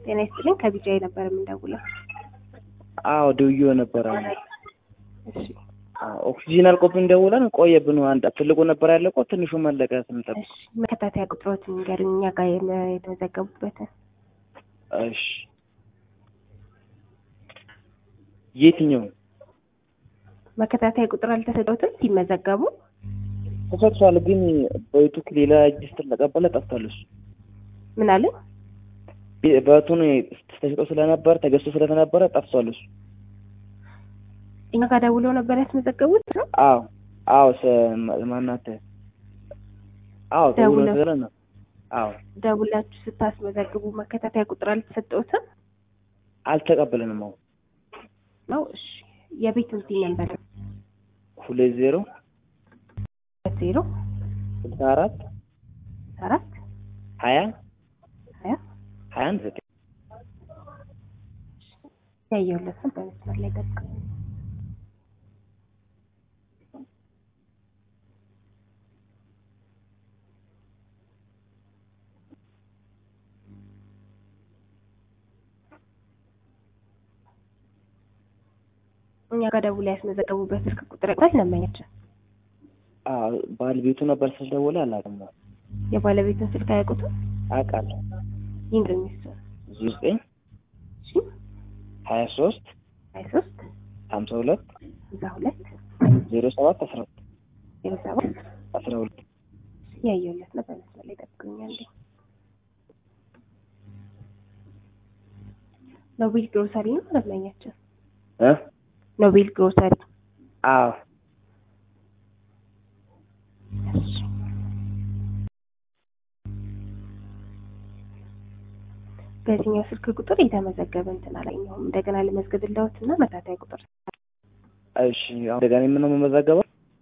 ጤና ይስጥልኝ ከቢጃይ ነበር የምንደውለው። አዎ ደውዬው ነበረ። እሺ አዎ ኦክሲጂን አልቆብን ደውለን ቆየብን። አንድ ትልቁ ነበር ያለቀው፣ ትንሹ መለቀ ስንጠብቅ። እሺ መከታተያ ቁጥሮትን ንገሩኝ፣ እኛ ጋር የለ- የተመዘገቡበትን። እሺ የትኛው መከታተያ ቁጥር አልተሰጠውትም ሲመዘገቡ? ተሰጥቷል፣ ግን በዩቱክ ሌላ እጅ ስትለቀበለ ጠፍቷል። እሱ ምን አለ? በቱን ተሽጦ ስለነበረ ተገዝቶ ስለተነበረ ጠፍቷል። እሱ እኛ ጋር ደውለው ነበር ያስመዘገቡት ነው? አዎ አዎ ሰ- ማናት አዎ ደውሎ ደውለው- ስለ ነው አዎ ደውላችሁ ስታስመዘግቡ መከታተያ ቁጥር አልተሰጠውትም አልተቀበለንም። አዎ ነው? እሺ የቤቱን ሲ ነበር ሁለት ዜሮ ዜሮ ስልሳ አራት አራት ሀያ ሀያ ሀያ አንድ ዘጠኝ ያየሁለትን በመስመር ላይ ጠብቅ። እኛ ጋር ደውላ ያስመዘገቡበት ስልክ ቁጥር ቃል ለመኛቸው አዎ ባለቤቱ ነበር ስለደወለ አላውቅም። የባለቤቱን ስልክ አያውቁትም። አውቃለሁ ይንገሩኝ እሱ ዜሮ ዘጠኝ እሺ ሀያ ሶስት ሀያ ሶስት ሀምሳ ሁለት ሀምሳ ሁለት ዜሮ ሰባት አስራ ሁለት ዜሮ ሰባት አስራ ሁለት ያየሁለት ነው። በመስመር ላይ ጠብቁኛል። ኖቤል ግሮሰሪ ነው ለመኛቸው እ ኖቤል ግሮሰሪ አዎ በዚህኛው ስልክ ቁጥር የተመዘገበ እንትን አላየሁም። እንደገና ልመዝግብልዎት እና መታተያ ቁጥር እሺ አሁን እንደገና የምነው የምመዘገበው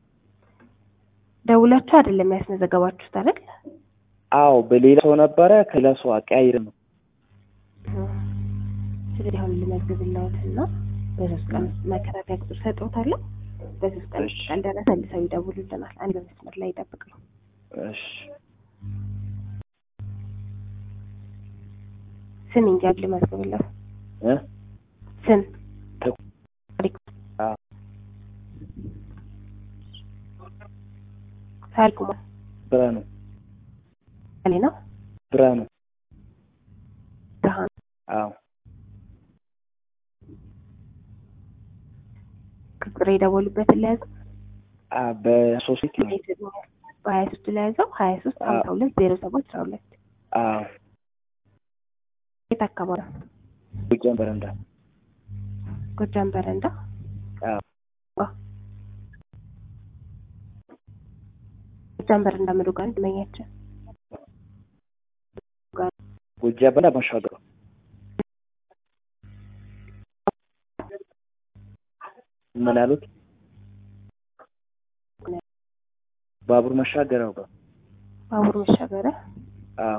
ደውላችሁ አይደለም ያስመዘገባችሁት አይደል? አዎ በሌላ ሰው ነበረ ከሌላ ሰው አቀያይር ነው ስለዚህ አሁን ልመዝግብልዎት እና በሶስት ቀን ውስጥ መከታተያ ቁጥር ሰጥዎታለሁ። በሶስት ቀን ውስጥ እሺ። ካልደረሰ መልሰው ይደውሉልናል። አንድ በመስመር ላይ ይጠብቅ ነው። እሺ ስም እንጂ ልመዝግብልዎት እ ስም ተኩ- ታሪኩ አዎ ታሪኩ ማ ብርሃኑ አሌ ነው ብርሃኑ ብርሃኑ አዎ ቁጥር የደወሉበትን ለያዘው አ በሶስት ነው በሀያ ሶስት ለያዘው ሀያ ሶስት ሀምሳ ሁለት ዜሮ ሰባት አስራ ሁለት አዎ የት አካባቢ ነው? ጎጃም በረንዳ ጎጃም በረንዳ አዎ አ ጎጃም በረንዳ ምዱ ጋር እንድመኛቸው ጎጃም በረንዳ መሻገሩ ምን አሉት? ባቡር መሻገሪያው ጋር ባቡር መሻገሪያ አዎ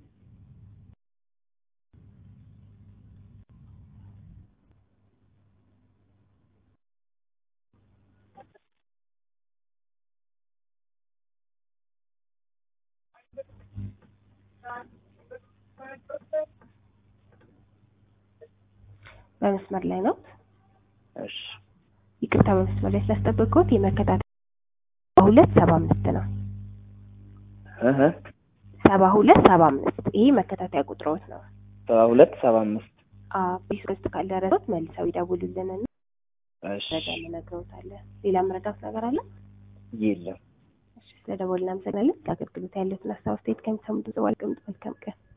በመስመር ላይ ነው። እሺ ይቅርታ በመስመር ላይ ስላስጠበቅኩት የመከታተል ሁለት ሰባ አምስት ነው። እህ ሰባ ሁለት ሰባ አምስት ይሄ መከታተያ ቁጥሮት ነው። ሰባ ሁለት ሰባ አምስት ቢስ ውስጥ ካልደረሱት መልሰው ይደውሉልንና እሺ ረጋ እንነግረውታለን። ሌላ መረዳት ነገር አለ? የለም እሺ ስለደወልን እናመሰግናለን። ለአገልግሎት ያለትን ሀሳብ አስተያየት ከሚሰሙት ዘዋል ቅምጥ መልካም ቀን